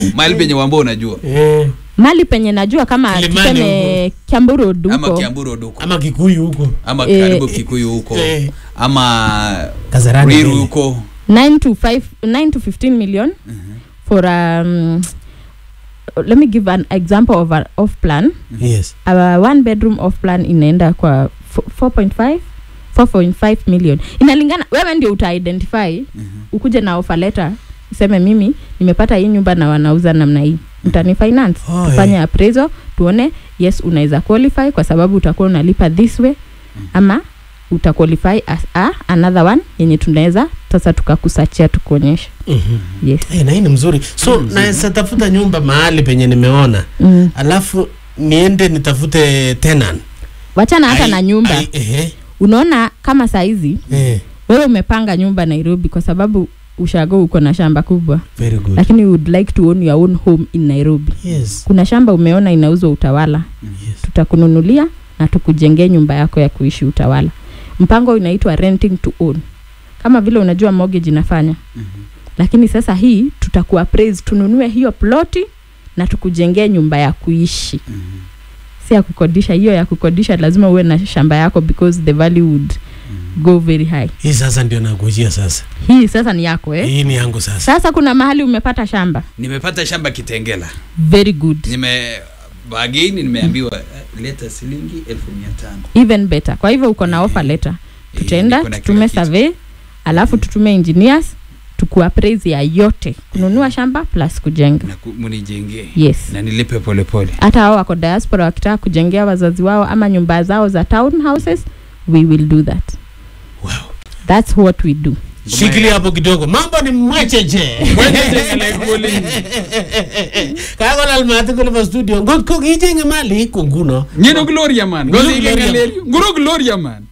mahali penye wambo unajua eh, mali penye najua kama Kilimani tuseme Kiambu Road ama huko Kiambu Road huko ama Kikuyu huko ama Eh, karibu eh, Kikuyu huko eh. ama Kasarani Ruiru mbele. huko 9 to 5 9 to 15 million for um let me give an example of an off plan yes our one bedroom off plan inaenda kwa fo- 4.5 4.5 million inalingana wewe ndio uta identify ukuje na offer letter useme mimi nimepata hii nyumba na wanauza namna hii mtani finance Oh, tufanye eh. appraisal tuone yes unaweza qualify kwa sababu utakuwa unalipa this way ama uta qualify as a another one yenye tunaweza sasa tukakusachia tukuonyesha Mhm. yes Eh, na hii ni mzuri so naweza tafuta nyumba mahali penye nimeona mm. alafu niende nitafute tenant wachana hata Ai- na nyumba ai- ehe, unaona kama saizi eh, wewe umepanga nyumba nairobi kwa sababu ushago uko na shamba kubwa very good lakini you would like to own your own home in nairobi yes kuna shamba umeona inauzwa utawala yes tutakununulia na tukujengee nyumba yako ya kuishi utawala mpango inaitwa renting to own kama vile unajua mortgage inafanya lakini sasa hii tutakuwa praise tununue hiyo ploti na tukujengee nyumba ya kuishi si ya kukodisha hiyo ya kukodisha lazima uwe na shamba yako because the value would go very high hii sasa ndio nakujia sasa hii sasa ni yako eh? hii ni yangu sasa sasa kuna mahali umepata shamba nimepata shamba kitengela very good nime bagini nimeambiwa eh, leta shilingi elfu mia tano even better kwa hivyo uko na offer letter tutaenda niko na kila tutume kitu. survey alafu tutume engineers tukuappraise ya yote kununua shamba plus kujenga na ku- munijengee yes na nilipe polepole hata hao wako diaspora wakitaka kujengea wazazi wao ama nyumba zao za town houses we will do that wow. that's what we do shikilia hapo kidogo mambo ni mwecheche kakolal mati kole pa studio ngot ko kichenge mali iko nguno nyino gloria man Ngiro Ngozi Gloria. ikengalelyo. nguro gloria man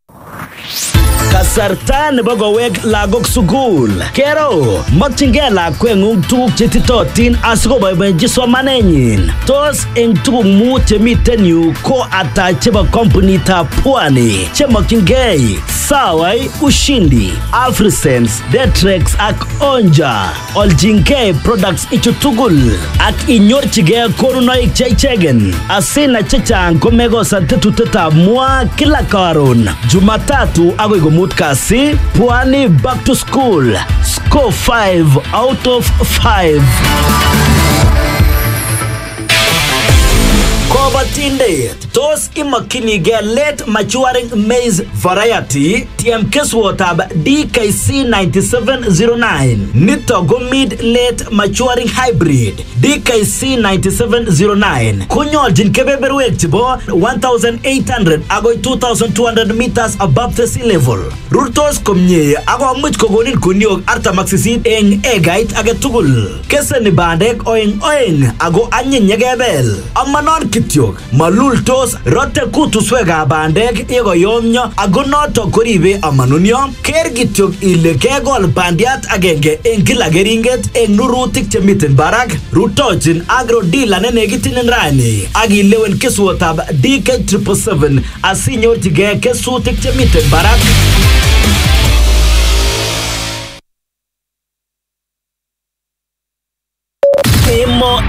Kasarta nebo kowek lagok sukul. Kero, mokyingei lakweng'ung tuguk chetitotin asikoboiboenchi somanenyin. Tos eng tuguk mut chemiten yu ko ata chebo kompunitab Pwani chemokyingei Sawai, Ushindi, Afrisense, Detrex ak Onja. Olchingei products ichu tugul ak inyorchigei konunoik cheichegen. Asina chechang komekosan tetutetab mwa kila karon. Jumatatu agoi komut kasi, Pwani back to school. Score 5 out of 5. Kobotindet, tos imokyinigei late maturing maize variety tiem keswotab DKC 9709. Nitok ko mid late maturing hybrid DKC 9709 konyoljin kebeberwek chebo 1800 agoi 2200 meters above the sea level. Rurtos komie akomuch kokonin kuniok 48 eng egait age tugul. Keseni bandek oeng oeng ako anyiny yekebel. Amanon kityok, malultos rote kutuswekab bandek yekoyomyo ako notok koribe amanunyo. Ker kityok ile kekol bandiat agenge eng kila keringet eng nurutik chemiten barak. Rutochin agro dealer nenekitinin rani ak ilewen keswotab DK777 asinyorchigei kesutik chemiten barak. Emo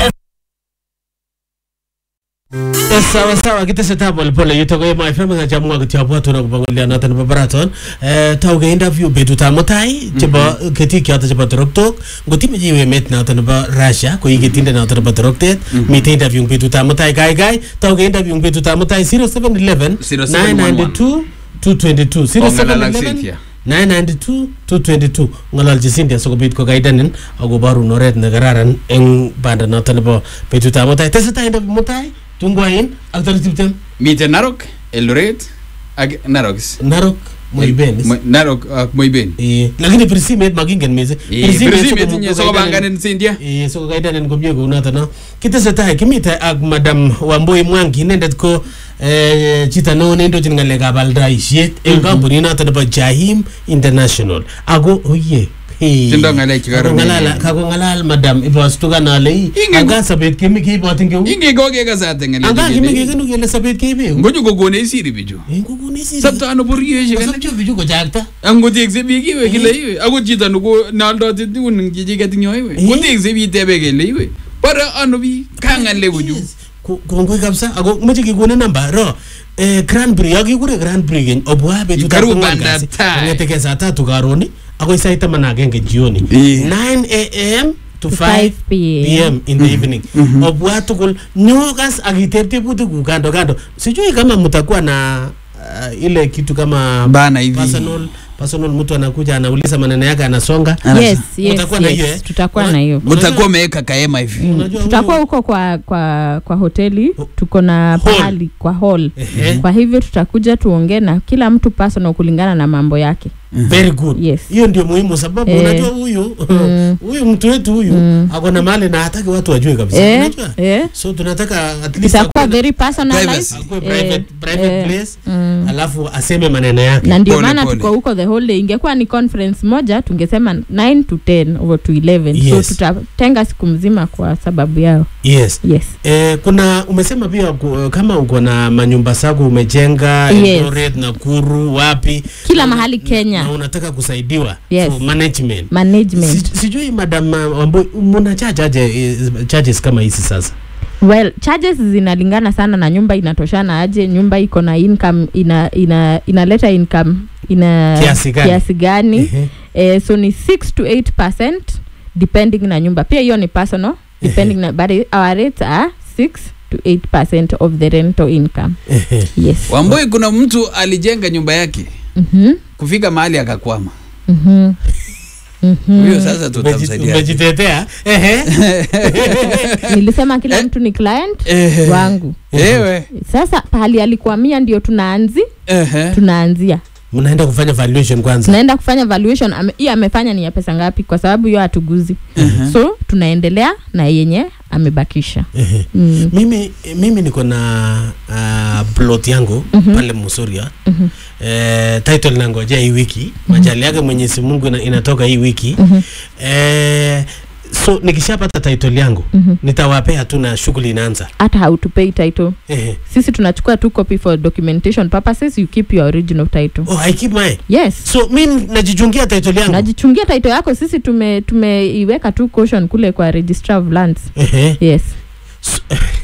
sawa sawa kitesetai polepole yutok ko Emo FM ngachamwa kityo abwatun akobo ng'olionoto nebo Baraton Eh, tauge interview betutab mutai chebo ketik choto chebo toroktok ngot imeche iwe emet noto nebo Russia ko i ketindet noto nebo toroktet mitei interview eng betutab mutai gaigai tauge interview eng betutab mutai 0711 992 222 Ong'alal ak 0711 Cynthia. 992-222 ng'ololchi Cynthia sikobit kokaidenin akoborun oret nekararan eng banda noto nebo betutab mutai tesetai interview mutai tungwain ak tarik tiptem miten narok eldoret ak narok narok moiben Mo- narok ak moiben Eh, lakini bir simet makingen mising Bir simet pirisimet sikomu- inye kokaidenin- sokopanganin Cynthia Eh, sikokaidenin komie kounoto no kitesetai kimite ak madam wamboi mwangi inendet ko eh, chito neo neindochin ng'alekab aldaisiet eng kampunit noto nebo jahim international ako oye Tindo ng'alek che kororon. kakongalal madam ibostukan ale ii Ingen- anga sobet kemi keibotin keu inge kokekasate anga kimi ng'alek kekenu kele sobet keibeu ngoju kokone siri bichu kokonesi sabto ano boryoishek alak Kasopcho bichu kochakta angotekse biik iwe kile iwe akot chito neko neoldoti tugun eng chichiket ing yo iwe Eh. kotekse biik tebe kele iwe bore ano biik kang'ale kuchu Yes. Ko- kongoi kabisa ako moche kekone namba ro eh, grand prix yakikure grand prix keny obwa betut Karibu bandab tai. kong'eteke saa tatu karon akoi sait taman ak agenge jioni Eh. 9 am to To 5 5 p.m. pm in the evening obwa tugul nyokas akitep tebutik kando kando sijui kama mtakuwa na uh, ile kitu kama bana hivi personal personal mtu anakuja anauliza maneno yake anasonga yes yes, Utakuwa na hiyo, eh? yes. tutakuwa na hiyo mtakuwa umeweka kaema hivi Unajua tutakuwa huyu- huko kwa kwa kwa hoteli Ho- tuko na Hall. pahali kwa hall Ehe. kwa hivyo tutakuja tuongee na kila mtu personal kulingana na mambo yake very good Yes. hiyo ndio muhimu sababu Eh. unajua huyu Mm. huyu mtu wetu huyu Mm. ako na mali na hataki watu wajue kabisa eh, unajua eh. so tunataka at least itakuwa akuwe- very personalized Privacy. akuwe Eh, private, private eh, place mm. alafu aseme maneno yake na ndio Pole, maana pole. tuko huko the whole day ingekuwa ni conference moja tungesema 9 to 10 over to 11 Yes. so tutatenga siku mzima kwa sababu yao yes yes Eh, kuna umesema pia ku, kama uko na manyumba zako umejenga Yes. Eldoret, Nakuru wapi kila na- mahali Kenya na unataka kusaidiwa Yes. for management management Si, sijui madam uh, Wambui muna charge aje eh, charges kama hizi sasa well charges zinalingana sana na nyumba inatoshana aje nyumba iko na income ina ina inaleta income ina Kiasi gani? kiasi gani Ehe. eh, so ni 6 to 8 percent depending na nyumba pia hiyo ni personal depending na but our rates are 6 to 8 percent of the rental income Ehe. yes wamboi kuna mtu alijenga nyumba yake mhm kufika mahali akakwama mhm mhm huyo sasa Umeji- tutamsaidia umejitetea Ehe. nilisema kila mtu ni client Ehe. wangu ewe sasa pahali alikwamia ndio tunaanzi Ehe. tunaanzia mnaenda kufanya valuation kwanza tunaenda kufanya valuation ame, hii amefanya ni ya pesa ngapi kwa sababu hiyo hatuguzi Ehe. so tunaendelea na yenye amebakisha Ehe. mm. mimi mimi niko na uh, plot yangu Mhm. pale Musuria Mhm. eh, title nangojea hii wiki majali yake Mwenyezi Mungu ina, inatoka hii wiki Mhm. eh, so nikishapata title yangu Mhm. nitawapea tu na shughuli inaanza hata hautupei title Ehe. sisi tunachukua tu copy for documentation purposes you keep your original title oh, I keep mine yes so mi najichungia title yangu unajichungia title yako sisi tume tumeiweka tu caution kule kwa registrar of lands Ehe. yes So-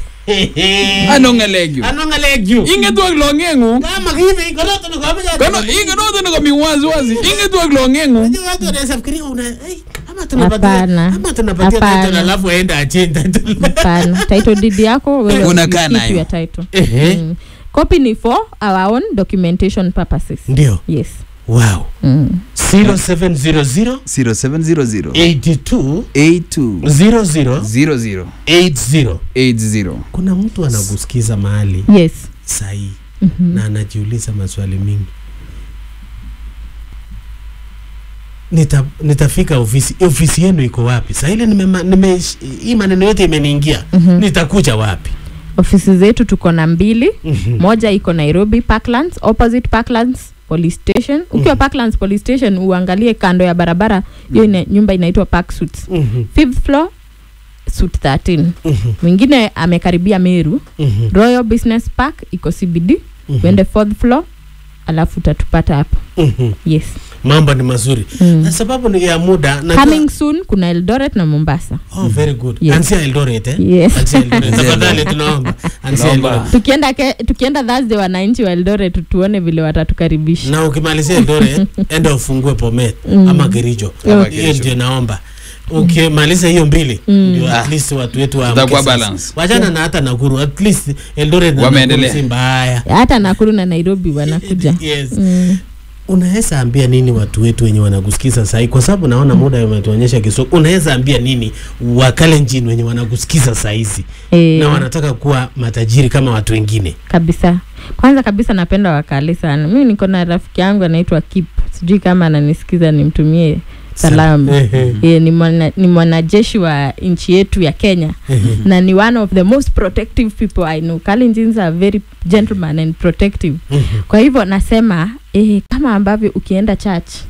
ano ng'alekyu anongalekyu ingetwak long'eng'ung kama kivi konoto nikomeja kono ingenoto nikomi waziwazi ingetwak long'eng'ung Unajua watu wanaweza fikiria una hey, ama tunapatia Hapana. ama tunapatia Hapana. title alafu aende achange title. hapana title deed yako wewe Unakaa you keep nayo. your title Ehe. mm. copy ni for our own documentation purposes Ndio. yes Wow. mm. 0700 0700 82 82 00 00 80. 80 Kuna mtu anakusikiza mahali yes sahi Mhm. na anajiuliza maswali mingi. Nita, nitafika ofisi ofisi yenu iko wapi? Saa ile nime, nime hii maneno yote imeniingia. Mhm. Nitakuja wapi? ofisi zetu tuko na mbili Mhm. moja iko nairobi parklands opposite parklands police station ukiwa parklands police station uangalie kando ya barabara hiyo ina, nyumba inaitwa park suits Mhm. fifth floor suit 13 Mhm. mwingine amekaribia meru Mhm. royal business park iko cbd Mhm. uende fourth floor alafu utatupata hapo Mhm. yes Mambo ni mazuri. mm. Na sababu ni ya muda najua- coming soon kuna eldoret na mombasa Oh, very good. Yes. Anzia Eldoret eh? yes Anzia Eldoret. Tafadhali tunaomba. Anzia Naomba. Eldoret. tukienda ke, tukienda thursday wananchi wa eldoret tuone vile watatukaribisha Na ukimalizia Eldoret enda ufungue Bomet Mm. ama Kericho. Ama Hiyo Kericho. ndio naomba. Ukimaliza hiyo mbili Mm. ndio at Ah. least watu wetu wa Tutakuwa balance. Wachana na hata Nakuru at least Eldoret na Wameendelea. Nakuru si mbaya. hata nakuru na nairobi wanakuja Yes. mm. Unaweza ambia nini watu wetu wenye wanakusikiza sahii, kwa sababu naona muda umetuonyesha kisogo. Unaweza ambia nini wakalenjin wenye wanakusikiza sahizi e, na wanataka kuwa matajiri kama watu wengine? kabisa kwanza kabisa napenda wakali sana mimi niko na rafiki yangu anaitwa kip sijui kama ananisikiza nimtumie salamu Ehe. e, ni, mwana, ni mwanajeshi wa nchi yetu ya kenya Ehe. na ni one of the most protective people i know kalenjins are very gentleman and protective Mhm. kwa hivyo nasema eh, kama ambavyo ukienda church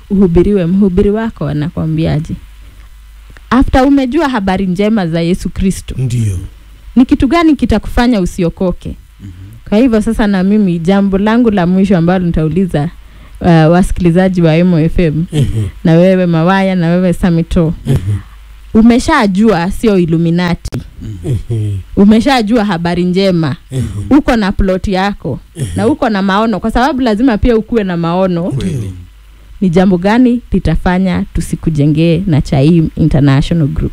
uhubiriwe mhubiri wako anakwambiaje after umejua habari njema za yesu kristo ndio ni kitu gani kitakufanya usiokoke kwa hivyo sasa na mimi jambo langu la mwisho ambalo nitauliza uh, wasikilizaji wa Emo FM Mhm, na wewe Mawaya na wewe Samito mhm, umeshajua sio Illuminati mhm, umeshajua habari njema mhm. uko na plot yako na uko na maono kwa sababu lazima pia ukuwe na maono kweli ni jambo gani litafanya tusikujengee na Chaim International Group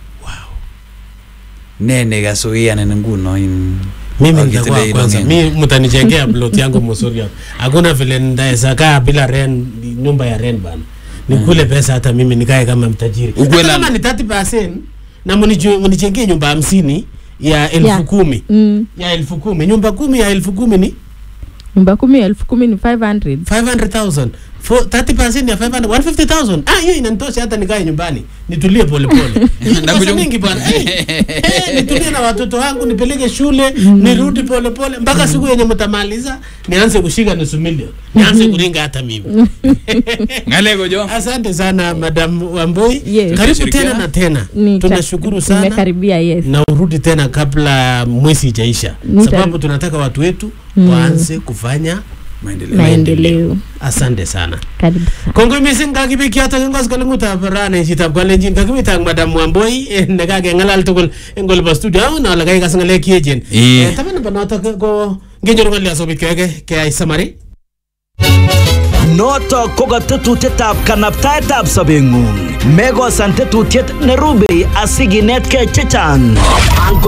nene gasoianen nguno in mimi Akitile nitakuwa ilo kwanza ng'enge. mi mtanijengea plot yangu mzuri hapo hakuna vile ndaweza kaa bila ren nyumba ya ren bana nikule pesa hata mimi nikae kama mtajiri Ukuwe hata na- kama ni 30% na munichu- munijengee nyumba hamsini ya elfu Yeah. kumi mm. ya elfu kumi nyumba kumi ya elfu kumi ni nyumba kumi elfu kumi ni 500 500,000 For 30% ya 500 150,000 ah hiyo inanitosha hata nikae nyumbani nitulie polepole Na pesa kuju- mingi bwana Eh, eh, nitulie na watoto wangu nipeleke shule nirudi polepole mpaka siku yenye mtamaliza nianze kushika nusu milioni nianze kuringa hata mimi ngaleko jo asante sana madam wamboi Yes. karibu Tutashirikiana. tena na tena Ni- tunashukuru sana tumekaribia yes na urudi tena kabla mwezi ijaisha Nita- sababu tunataka watu wetu Mm. waanze kufanya maendeleo maendeleo asante sana karibu sana kongoi mising kakibik yotok eng koskoleng'utab rani chitab kalenjin kakibit ak madam wamboi eh, nekakeng'alal tugul eng olibo studio aun ale kaikas ng'alek cheechen Eh. Eh, taban nebo notok ko ngenyoru ng'olyo sobit keweke keyai samari Notok ko ka tetutietab kanabtaetab sobeng'ung. Mekosan tetutiet nerubei asikinetkei chechang. Angot